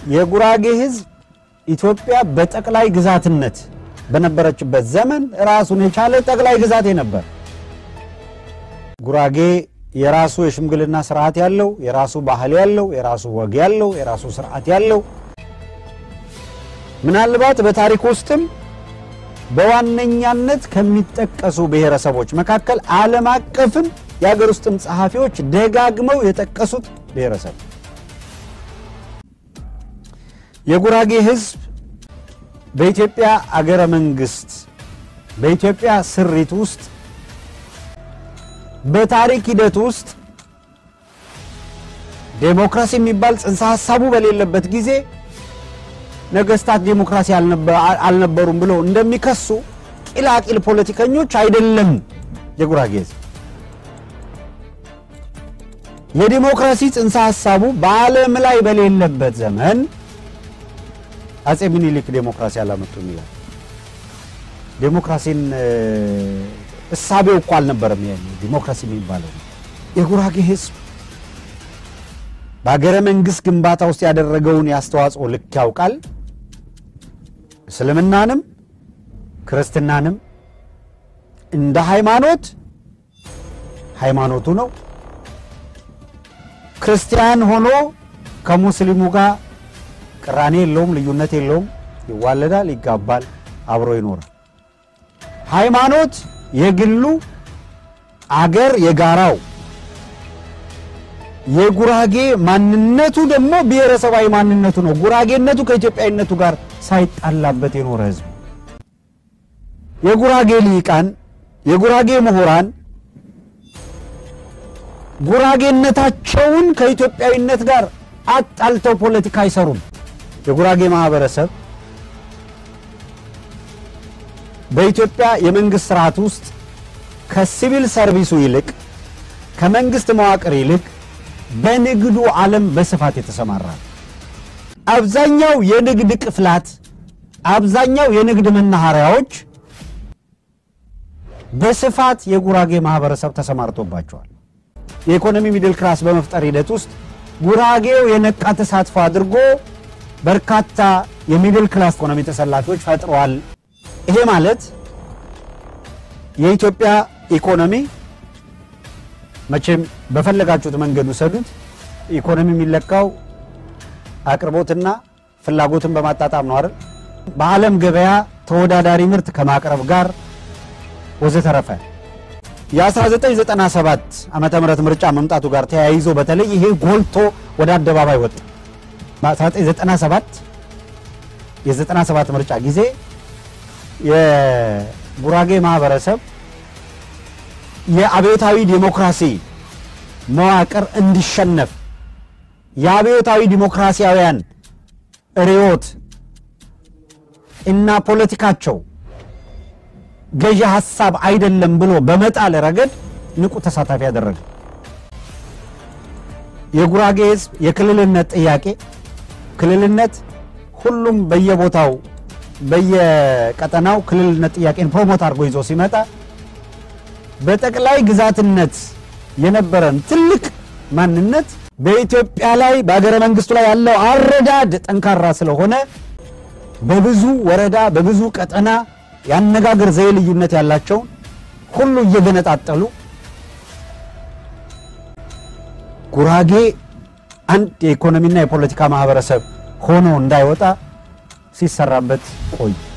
የጉራጌ ህዝብ ኢትዮጵያ በጠቅላይ ግዛትነት በነበረችበት ዘመን ራሱን የቻለ ጠቅላይ ግዛቴ ነበር። ጉራጌ የራሱ የሽምግልና ስርዓት ያለው፣ የራሱ ባህል ያለው፣ የራሱ ወግ ያለው፣ የራሱ ስርዓት ያለው ምናልባት በታሪክ ውስጥም በዋነኛነት ከሚጠቀሱ ብሔረሰቦች መካከል ዓለም አቀፍም የሀገር ውስጥም ጸሐፊዎች ደጋግመው የጠቀሱት ብሔረሰብ የጉራጌ ህዝብ በኢትዮጵያ አገረ መንግስት በኢትዮጵያ ስሪት ውስጥ በታሪክ ሂደት ውስጥ ዴሞክራሲ የሚባል ጽንሰ ሀሳቡ በሌለበት ጊዜ ነገስታት ዴሞክራሲ አልነበሩም ብለው እንደሚከሱ ቂላቂል ፖለቲከኞች አይደለም። የጉራጌ ህዝብ የዲሞክራሲ ጽንሰ ሀሳቡ በዓለም ላይ በሌለበት ዘመን አጼ ምኒልክ ዴሞክራሲ አላመጡም ይላል። ዴሞክራሲን እሳቤው እኮ አልነበረም። ያ ዲሞክራሲ የሚባለው የጉራጌ ህዝብ በሀገረ መንግስት ግንባታ ውስጥ ያደረገውን የአስተዋጽኦ ልክ ያውቃል። እስልምናንም ክርስትናንም እንደ ሃይማኖት ሃይማኖቱ ነው። ክርስቲያን ሆኖ ከሙስሊሙ ጋር ቅራኔ የለውም፣ ልዩነት የለውም። ይዋለዳል፣ ይጋባል፣ አብሮ ይኖራል። ሃይማኖት የግሉ አገር የጋራው የጉራጌ ማንነቱ ደግሞ ብሔረሰባዊ ማንነቱ ነው። ጉራጌነቱ ከኢትዮጵያዊነቱ ጋር ሳይጣላበት የኖረ ህዝብ። የጉራጌ ልሂቃን፣ የጉራጌ ምሁራን ጉራጌነታቸውን ከኢትዮጵያዊነት ጋር አጣልተው ፖለቲካ አይሰሩም። የጉራጌ ማህበረሰብ በኢትዮጵያ የመንግስት ስርዓት ውስጥ ከሲቪል ሰርቪሱ ይልቅ ከመንግስት መዋቅር ይልቅ በንግዱ ዓለም በስፋት የተሰማራ አብዛኛው የንግድ ቅፍላት፣ አብዛኛው የንግድ መናኸሪያዎች በስፋት የጉራጌ ማህበረሰብ ተሰማርቶባቸዋል። የኢኮኖሚ ሚድል ክላስ በመፍጠር ሂደት ውስጥ ጉራጌው የነቃ ተሳትፎ አድርጎ በርካታ የሚድል ክላስ ኢኮኖሚ ተሰላፊዎች ፈጥረዋል። ይሄ ማለት የኢትዮጵያ ኢኮኖሚ መቼም በፈለጋችሁት መንገድ ውሰዱት። ኢኮኖሚ የሚለካው አቅርቦትና ፍላጎትን በማጣጣም ነው አይደል? በዓለም ገበያ ተወዳዳሪ ምርት ከማቅረብ ጋር ወዘተረፈ የ1997 ዓመተ ምህረት ምርጫ መምጣቱ ጋር ተያይዞ በተለይ ይሄ ጎልቶ ወደ አደባባይ ወጣ። በ1997 የ97 ምርጫ ጊዜ የጉራጌ ማህበረሰብ የአብዮታዊ ዲሞክራሲ መዋቅር እንዲሸነፍ የአብዮታዊ ዲሞክራሲያውያን ርዕዮት እና ፖለቲካቸው ገዢ ሀሳብ አይደለም ብሎ በመጣል ረገድ ንቁ ተሳታፊ ያደረገ የጉራጌ ህዝብ የክልልነት ጥያቄ ክልልነት ሁሉም በየቦታው በየቀጠናው ክልልነት ጥያቄን ፕሮሞት አድርጎ ይዞ ሲመጣ በጠቅላይ ግዛትነት የነበረን ትልቅ ማንነት በኢትዮጵያ ላይ በሀገረ መንግስቱ ላይ ያለው አረዳድ ጠንካራ ስለሆነ በብዙ ወረዳ በብዙ ቀጠና የአነጋገር ዘዬ ልዩነት ያላቸውን ሁሉ እየገነጣጠሉ ጉራጌ አንድ የኢኮኖሚና የፖለቲካ ማህበረሰብ ሆኖ እንዳይወጣ ሲሰራበት ቆይ